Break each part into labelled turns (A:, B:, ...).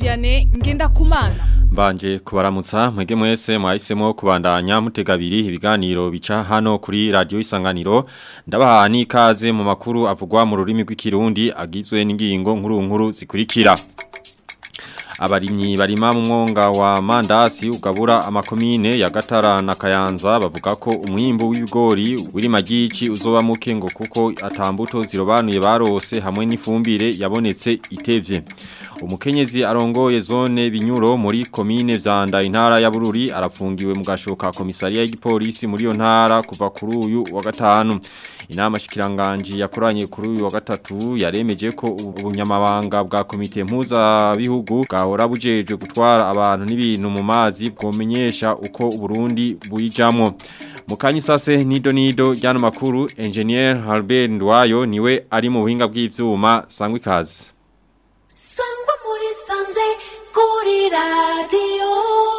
A: Vianney Ngendakumana
B: Mbanje kubaramutsa mwege mwese mwahisemo kubandanya mutega abiri ibiganiro bica hano kuri radio isanganiro ndabaha n'ikaze mu makuru avugwa mu rurimi rw'ikirundi agizwe n'ingingo nkuru nkuru zikurikira abarimyi barima mu mwonga wa mandasi ugabura amakomine ya Gatara na Kayanza bavuga ko umwimbu w'ibigori wiri magici uzoba muke ngo kuko atambuto zirobanuye barose hamwe n'ifumbire yabonetse itevye umukenyezi arongoye zone binyuro muri komine vyanda intara ya Bururi arafungiwe mu gashoka komisariya y'igipolisi muri yo ntara kuva kuri uyu wa gatanu inama shikiranganji yakoranye kuri uyu wa gatatu yaremeje ko ubunyamabanga bwa komite mpuza bihugu bwahora bujeje gutwara abantu n'ibintu mu mazi bwomenyesha uko Burundi buyijamwo Mukanyi sase nido nido jano makuru engineer Albert Ndwayo niwe ari mu buhinga bw'ivyuma sangwe kazi
C: Sangwa muri sanze kuri radio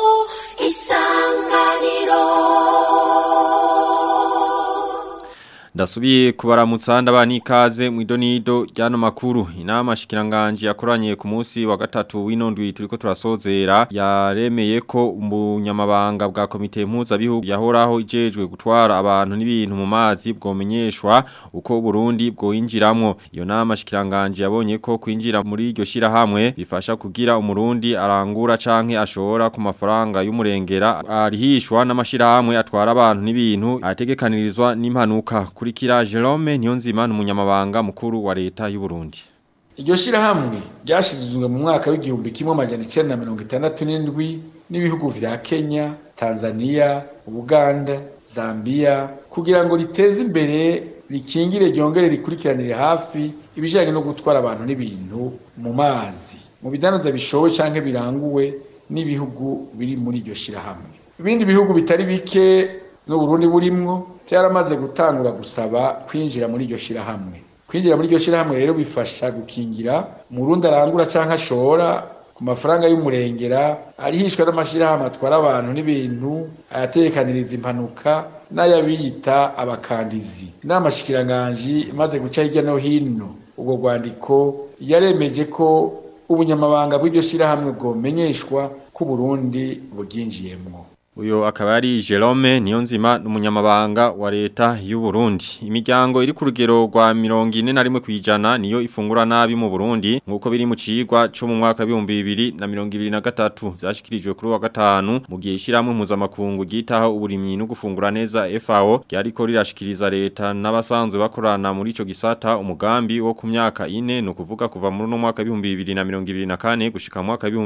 C: isanganiro
B: Ndasubiye kubaramutsa ndabani ikaze mu idonido ryano makuru inama shikiranganje yakoranye ku munsi wa gatatu w'inondwi turiko turasozera yaremeye ko umunyamabanga bwa komite mpuza bihugu yahoraho ijejwe gutwara abantu n'ibintu mu mazi bwomenyeshwa uko Burundi bwoinjiramwo iyo nama shikiranganje yabonye ko kwinjira muri iryo shira hamwe bifasha kugira umurundi arangura canke ashora ku mafaranga y'umurengera arihishwa n'amashira hamwe atwara abantu n'ibintu ategekanirizwa n'impanuka kurikira Jerome Niyonzima n'umunyamabanga mukuru wa leta y'u Burundi
D: iryo shirahamwe ryashizwe mu mwaka w'igihumbi kimwe amajana icenda na mirongo itandatu n'indwi n'ibihugu vya Kenya, Tanzania, Uganda, Zambia kugira ngo riteze imbere rikingire ryongere rikurikiranire hafi ibijanye no gutwara abantu n'ibintu mu mazi mu bidandaza bishowe canke biranguwe n'ibihugu biri muri iryo shirahamwe ibindi bihugu bitari bike n'uburundi burimwo byaramaze gutangura gusaba kwinjira muri iryo shirahamwe kwinjira muri iryo shirahamwe rero bifasha gukingira umurundi arangura canke ashora ku mafaranga y'umurengera arihishwa n'amashirahamwe atwara abantu n'ibintu ayatekaniriza impanuka n'ayabiyita abakandizi inama shikiranganji imaze guca hirya no hino ubwo rwandiko yaremeje ko ubunyamabanga bw'iryo shirahamwe bwomenyeshwa ko Burundi buryinjiyemwo
B: Uyo akaba ari Jerome Niyonzima n'umunyamabanga wa leta y'u Burundi. Imiryango iri ku rugero rwa 41 kwijana niyo ifungura nabi mu Burundi nkuko biri mu cigwa cyo mu mwaka wa 2023 byashikirijwe kuri wa gatanu mu gihe ishiramwe mpuzamakungu gitaho uburimyi no gufungura neza FAO ryariko rirashikiriza leta n'abasanzwe bakorana muri ico gisata umugambi wo ku myaka ine no kuvuga kuva muri no mwaka wa 2024 gushika mu mwaka wa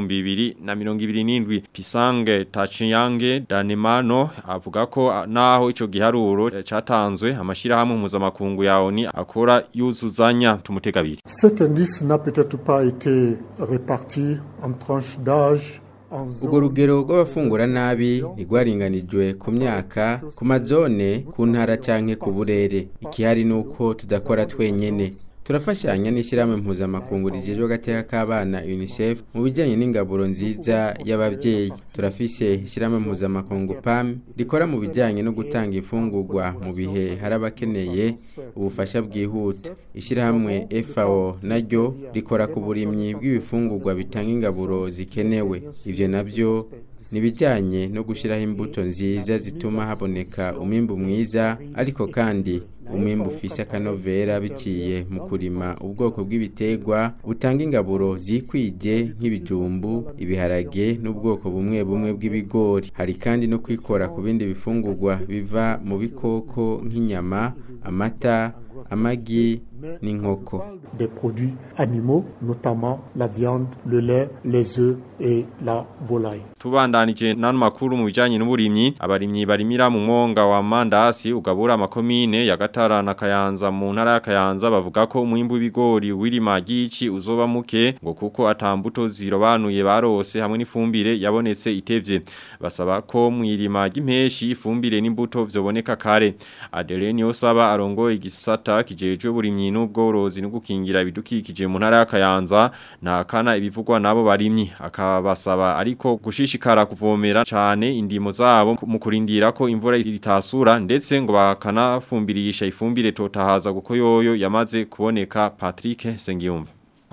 B: 2027 Pisange Tachiyange Danemano avuga ko naho ico giharuro catanzwe amashira hamwe mpuzamakungu ya ONU akora yuzuzanya tumutegabiri
E: Cet indice n'a peut-être pas été réparti en tranches d'âge
F: Ugo rugero rw'abafungura nabi ntigwaringanijwe ku myaka ku mazone ku ntara canke ku burere ikihari nuko tudakora twenyene turafashanya n'ishyirahamwe mpuzamakungu rigejwe agateka k'abana UNICEF mu bijyanye n'ingaburo nziza y'ababyeyi turafise ishyirahamwe mpuzamakungu PAM rikora mu bijyanye no gutanga imfungurwa mu bihe hari abakeneye ubufasha bwihuta ishyirahamwe FAO naryo rikora ku burimyi bw'ibifungurwa bitanga ingaburo zikenewe ivyo navyo nibijyanye no gushyiraho imbuto nziza zituma haboneka umwimbu mwiza ariko kandi umwimbu ufise akanovera biciye mu kurima ubwoko bw'ibiterwa butanga ingaburo zikwije nk'ibijumbu ibiharage n'ubwoko bumwe bumwe bw'ibigori hari kandi no kwikora ku bindi bifungurwa biva mu bikoko nk'inyama amata amagi n'inkoko
E: des produits animaux, notamment la viande, le lait, les œufs et la volaille.
B: tubandanije nano makuru mu bijanye n'uburimyi abarimyi barimira mu mwonga wa mandasi ugabura amakomine ya Gatara na Kayanza mu ntara ya Kayanza bavuga ko umwimbu w'ibigori wirima gici uzoba muke ngo kuko atambuto zirobanuye barose hamwe n'ifumbire yabonetse itevye basaba ko mwirima ry'impeshi ifumbire n'imbuto vyoboneka kare Adeline Yosaba arongoye igisata kijejwe burimyi n'ubworozi no gukingira ibidukikije mu ntara ya Kayanza nta kana ibivugwa nabo barimyi akabasaba ariko gushishikara kuvomera cane indimo zabo mu kurindira ko imvura itasura ndetse ngo bakanafumbirisha ifumbire totahaza kuko yoyo yamaze kuboneka Patrick Sengiyumva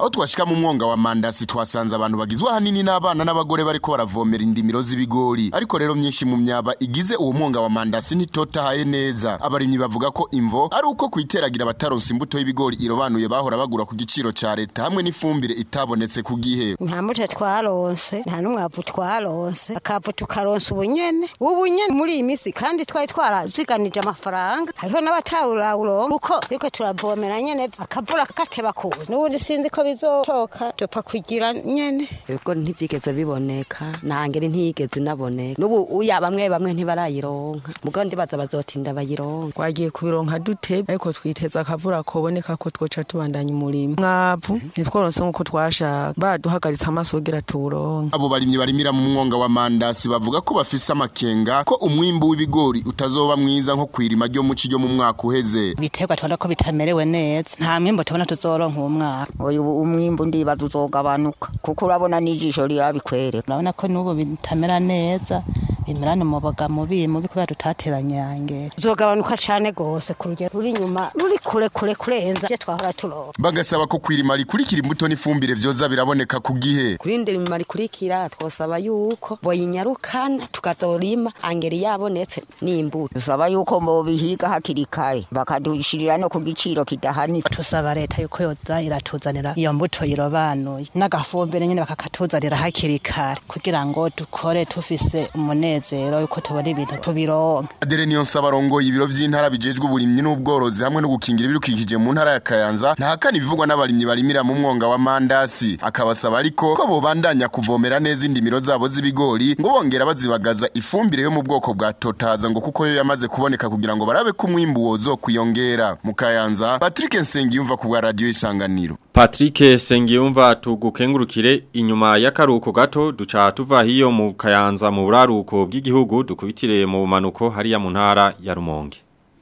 A: aho twashika mu mwonga wa mandasi twasanze abantu bagizwe ahanini n'abana n'abagore bariko baravomera indimiro z'ibigori ariko rero myinshi mu myaba igize uwo mwonga wa mandasi ntitotahaye neza abarimyi bavuga ko imvo ari uko kwiteragira abataronse imbuto y'ibigori irobanuye bahora bagura ku giciro ca leta hamwe n'ifumbire itabonetse ku gihe
G: nta mbuto twaronse nta n'umwavu twaronse akavu tukaronsa ubunyene ubunyene muri iyi minsi kandi twari twaraziganije amafaranga hariho n'abatawurawuronka kuko ariko turavomera nyene akavura gateba kuza n'ubundi sinzi ko bizotoka dupfa kugira nyene
H: ibigori ntivyigeze biboneka nangere ntiyigeze inaboneka n'ubu uya bamwe bamwe ntibarayironka mugabo ndibaza bazotinda bayironka
I: twagiye kubironka dute ariko twiteza akavura koboneka ko twoca tubandanya umurimo mwavu ntitworonse nk'uko twashaka baduhagaritse amaso kugira tuwuronke
A: abo barimyi barimira mu mwonga wa mandasi bavuga ko bafise amakenga ko umwimbu w'ibigori utazoba mwiza nko kwirima ryo muci ryo mu mwaka uheze
J: ibiterwa tubona ko bitamerewe neza nta mwimbu tubona tuzoronka uwo mwaka
H: uyu umwimbu ndibaza uzogabanuka kuko urabona n'ijisho rirabikwereka
J: urabona ko n'ubu bitamera neza bimerane umuboga mubi mubi kubera tutateranyangere
G: uzogabanuka cane gose ku rugero ruri inyuma ruri kure kure kurenza ivyo twahora turonka
A: bagasaba ko kwirima rikurikira imbuto n'ifumbire vyoza biraboneka ku gihe
H: kurindira imirimo rikurikira twosaba yuko boyinyarukana tukazorima angeri yabonetse n'imbuto dusaba yuko bobihiga hakiri kare bakadushirira no ku giciro kidahanitse
J: tusaba leta yuko yoza iratuzanira iyo mbuto irobanuye n'agafumbire nyene bakakatuzanira hakiri kare kugira ngo dukore tufise umunezero yuko tubona ibintu tubironka
A: adere niyo nsaba arongoye ibiro vy'intara bijejwe uburimyi n'ubworozi hamwe no gukingira ibidukikije mu ntara ya kayanza ntahakana ibivugwa n'abarimyi barimira mu mwonga wa mandasi akabasaba ariko ko bobandanya kuvomera neza indimiro zabo z'ibigori ngo bongera bazibagaza ifumbire yo mu bwoko bwa totaza ngo kuko yo yamaze kuboneka kugira ngo barabe ko umwimbu wozokwiyongera mu kayanza patrick nsengiyumva ku bwa radiyo isanganiro
B: Patrick Sengiyumva tugukengurukire inyuma y'akaruko gato duca tuva hiyo mu kayanza mu buraruko bw'igihugu dukubitire mu manuko hariya mu ntara ya Rumonge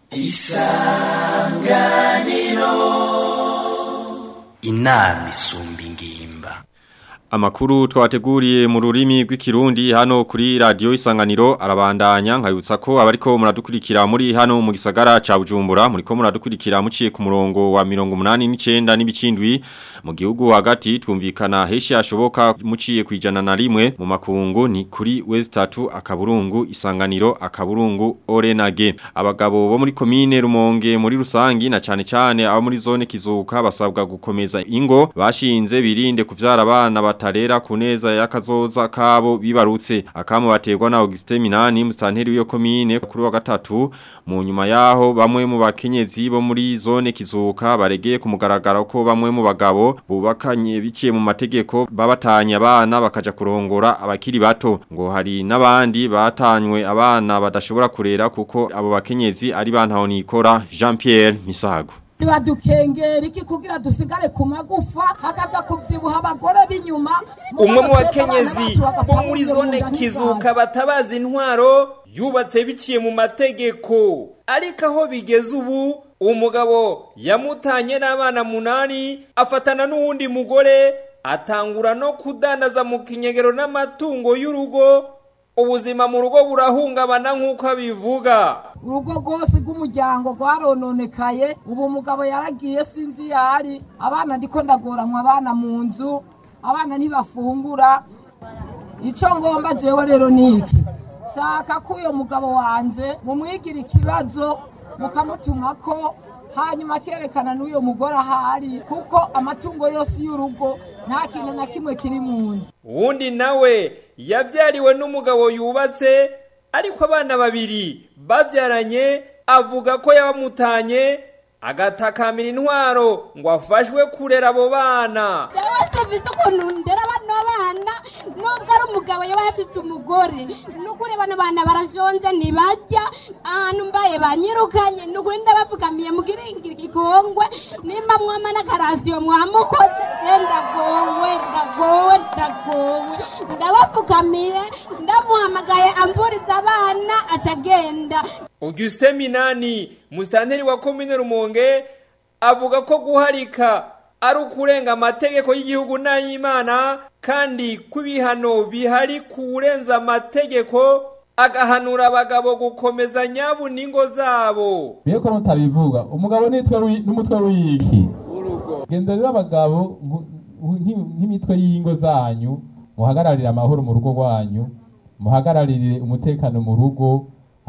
K: Isanganiro Inami isumba ingimba
B: Amakuru twateguriye mu rurimi rw'ikirundi hano kuri radio isanganiro arabandanya nkayutsa ko abariko muradukurikira muri hano mu gisagara ca Bujumbura muriko muradukurikira muciye ku murongo wa 89 n'ibicindwi mu gihugu hagati twumvikana heshi ashoboka muciye kwijana na rimwe mu makungu ni kuri West 3 akaburungu isanganiro akaburungu Orenage abagabo bo muri commune Rumonge muri rusangi na cane cane abo muri zone kizuka basabwa gukomeza ingo bashinze birinde kuvyara abana batarera kuneza yakazoza kabo bibarutse akamu bategwa na Auguste Minani mustanteri w'iyo commune kuri wa gatatu mu nyuma yaho bamwe mu bakenyezi bo muri zone kizuka baregeye kumugaragara ko bamwe mu bagabo bubakanye biciye mu mategeko babatanye abana bakaja kurongora abakiri bato ngo hari n'abandi batanywe abana badashobora kurera kuko abo bakenyezi ari bantaho nikora Jean Pierre Misago
L: badukengera iki kugira dusigare ku magufa hakaza kuvyibuha abagore b'inyuma
M: umwe mu bakenyezi bo muri zone kizuka batabaza intwaro yubatse biciye mu mategeko ariko aho bigeze ubu umugabo yamutanye n'abana munani afatana n'uwundi mugore atangura no kudandaza mu kinyegero n'amatungo y'urugo ubuzima mu rugo burahungabana nk'uko abivuga
L: urugo rwose rw'umuryango rwarononekaye ubu umugabo yaragiye sinzi yari abana ndiko ndagoramwa abana mu nzu abana ntibafungura icyo ngomba jewe rero ni iki shaka ko uyo mugabo wanje mumwigira ikibazo mukamutuma ko hanyuma akerekana n'uyo mugore ahari kuko amatungo yose y'urugo nta kintu na kimwe kiri mu nzu
M: uwundi nawe yabyariwe n'umugabo yubatse ariko abana babiri babyaranye avuga ko yabamutanye agatakamira intwaro ngo afashwe kurera abo bana
N: jewe sivise ukuntu ndera bano bana nubwo ari umugabo yaba afise umugore nukuri bano bana barashonje ntibajya ahantu mbaye banyirukanye nukuri ndabapfukamiye mugire igikongwe nimba mwama n'akarasiyo mwamukoze je ndagowe ndagowe ndagowe ndabapfukamiye ndamuhamagaye amvuriza abana aca agenda
M: Auguste Minani mustanteri wa komine Rumonge avuga ko guharika ari ukurenga amategeko y'igihugu n'ay'Imana kandi kubihano bihari kurenza amategeko agahanura abagabo gukomeza nyabu ningo zabo
O: Biye ko mutabivuga umugabo nitwe n'umutwe w'iki Genda rero abagabo nk'i- nk'imitwe y'ingo zanyu muhagararire amahoro mu rugo rwanyu muhagararire umutekano mu rugo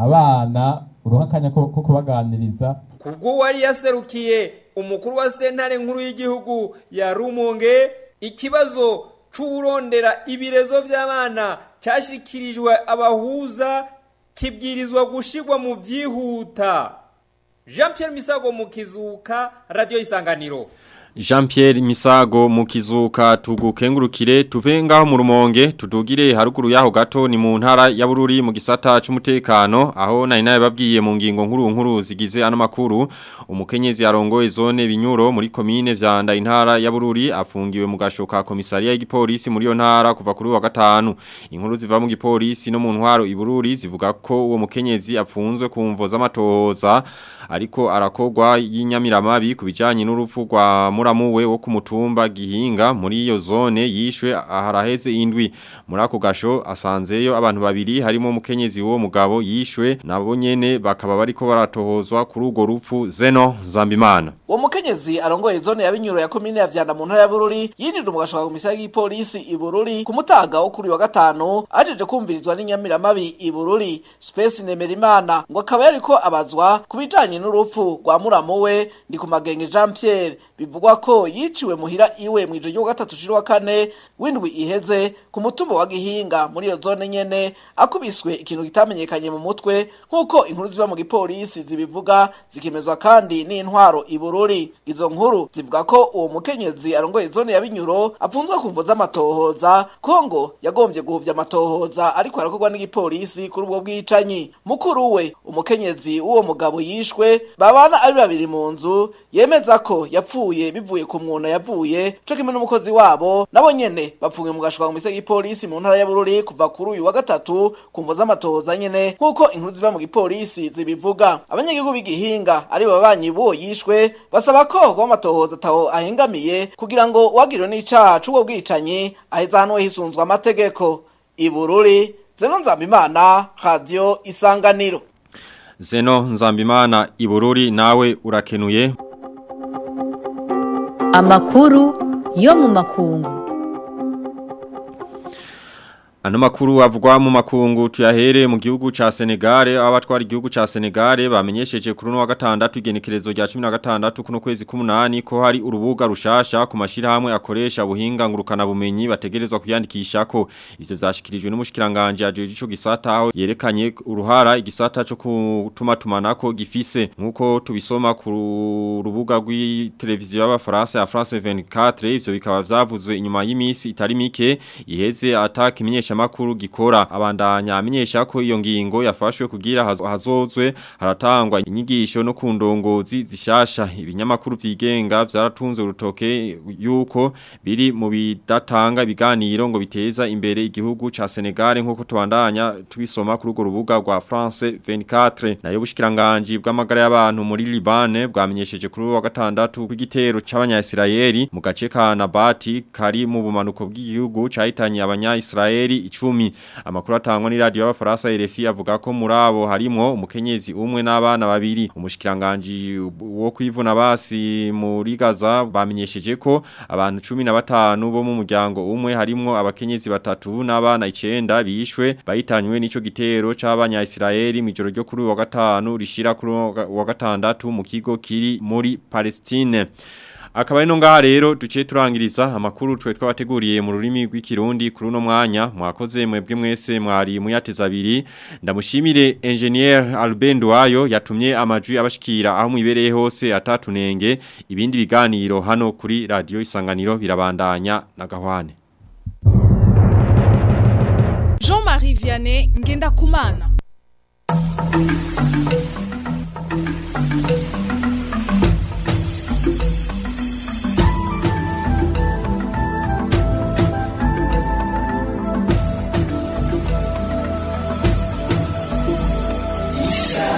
O: abana uruha akanya ko ko kubaganiriza
M: kubwo wari yaserukiye umukuru wa sentare nkuru y'igihugu ya rumonge ikibazo c'uwurondera ibirezo vy'abana cashikirijwe abahuza kibwirizwa gushirwa mu vyihuta jean pierre misago mu kizuka radio isanganiro
B: Jean Pierre Misago mu kizuka tugukengurukire tuve ngaho mu rumonge tudugire haruguru yaho gato ni mu ntara ya Bururi mu gisata c'umutekano aho nari naye babwiye mu ngingo nkuru nkuru zigize ano makuru umukenyezi arongoye zone binyuro muri komine vyanda intara ya Bururi afungiwe mu gashoka komisariya y'igipolisi muri yo ntara kuva kuri wa gatanu inkuru ziva mu gipolisi no mu ntwaro i Bururi zivuga ko uwo mukenyezi apfunzwe ku mvo z'amatohoza ariko arakogwa y'inyamiramabi kubijanye n'urupfu rwa muramuwe wo ku mutumba gihinga muri iyo zone yishwe aharaheze indwi muri ako gasho asanzeyo abantu babiri harimo umukenyezi wo mugabo yishwe nabo nyene bakaba bariko baratohozwa kuri urwo rupfu Zeno Zambimana
P: uwo mukenyezi arongoye zone ya binyuro ya komine ya vyanda mu ntara ya bururi yinjijwe mu gashoka komisiyo y'igipolisi i bururi ku mutaga wo kuri uyu wa gatanu ajeje kumvirizwa n'inyamiramabi i bururi space nemerimana ngo akaba yariko abazwa ku bijanye n'urupfu rwa muramu we ndi ku magenge jean pierre bivugwa ko yiciwe muhira iwe mu ijoro ryo gatatu ciri wa kane w'indwi iheze ku mutumba wa gihinga muri iyo zone nyene akubiswe ikintu kitamenyekanye mu mutwe nk'uko inkuru ziba mu gipolisi zibivuga zikemezwa kandi n'intwaro i bururi izo nkuru zivuga ko uwo mukenyezi arongoye zone ya binyuro apfunzwe ku mvo z'amatohoza kongo yagombye guhuvya amatohoza ariko arakorwa n'igipolisi kuri ubwo bwicanyi mukuru we umukenyezi w'uwo mugabo yishwe babana ari babiri mu nzu yemeza ko yapfuye bivuye ku mwuna yavuye co kimwe n'umukozi wabo nabo nyene bapfungiwe mu gashoka mu mise y'igipolisi mu ntara ya bururi kuva kuri uyu wa gatatu ku mvo z'amatohoza nyene nk'uko inkuru ziva mu gipolisi zibivuga abanyagihugu b'igihinga ari bo babanyi b'uwo yishwe basaba ko kuba amatohoza ataho ahengamiye kugira ngo uwagiriwe n'icaha c'ubwo bwicanyi aheza hanwe hisunzwe amategeko ibururi zeno nzambimana radio isanganiro
B: Zeno Nzambimana Ibururi nawe urakenuye
Q: Amakuru yo mu makungu.
B: Ano makuru avugwa mu makungu tuyahere mu gihugu ca Senegal abatwara igihugu ca Senegal bamenyesheje kuri no wa gatandatu igenekerezo rya 16 kuno kwezi k'umunani ko hari urubuga rushasha ku mashirahamwe akoresha buhinga ngurukana bumenyi bategerezwa kuyandikisha ko ivyo zashikirijwe n'umushikiranganje ajeje ico gisata aho yerekanye uruhara igisata cyo kutuma tumanako gifise nkuko tubisoma ku rubuga rw'iteleviziyo y'abafaransa ya France 24 ivyo bikaba vyavuzwe inyuma y'imisi itari mike iheze ataka imenyesha makuru gikora abandanya amenyesha ko iyo ngingo yafashwe kugira haz- hazozwe haratangwa inyigisho no kundongozi zishasha ibinyamakuru vyigenga vyaratunze urutoke yuko biri mu bidatanga ibiganiro ngo biteza imbere igihugu ca Senegal nkuko tubandanya tubisoma kuri urwo rubuga rwa France 24 nayo bushikiranganje bw'amagara y'abantu muri Libane bwamenyesheje kuri uyu wa gatandatu kw'igitero c'abanya-Israeli mu gace ka Nabati kari mu bumanuko bw'igihugu cahitanye abanya-Israeli icumi amakuru atangwa ni radio y'abafaransa RFI avuga ko muri abo harimo umukenyezi umwe n'abana babiri umushikiranganje wo kwivuna basi muri Gaza bamenyesheje ko abantu 15 bo mu muryango umwe harimo abakenyezi batatu n'abana 9 bishwe bahitanywe n'ico gitero c'abanya-Israeli mu joro ryo kuri uyu wa gatanu rishira kuri uyu wa gatandatu mu kigo kiri muri Palestine Akaba ino ngaha rero duce turangiriza amakuru twe twabateguriye mu rurimi rw'ikirundi kuri uno mwanya mwakoze mwebwe mwese mwari muyateza abiri ndamushimire engineer Albendo wayo yatumye amajwi abashikira aho mwibereye hose atatunenge ibindi biganiro hano kuri radio isanganiro birabandanya na gahwane
R: Jean-Marie Vianney Ngenda Kumana
K: Isa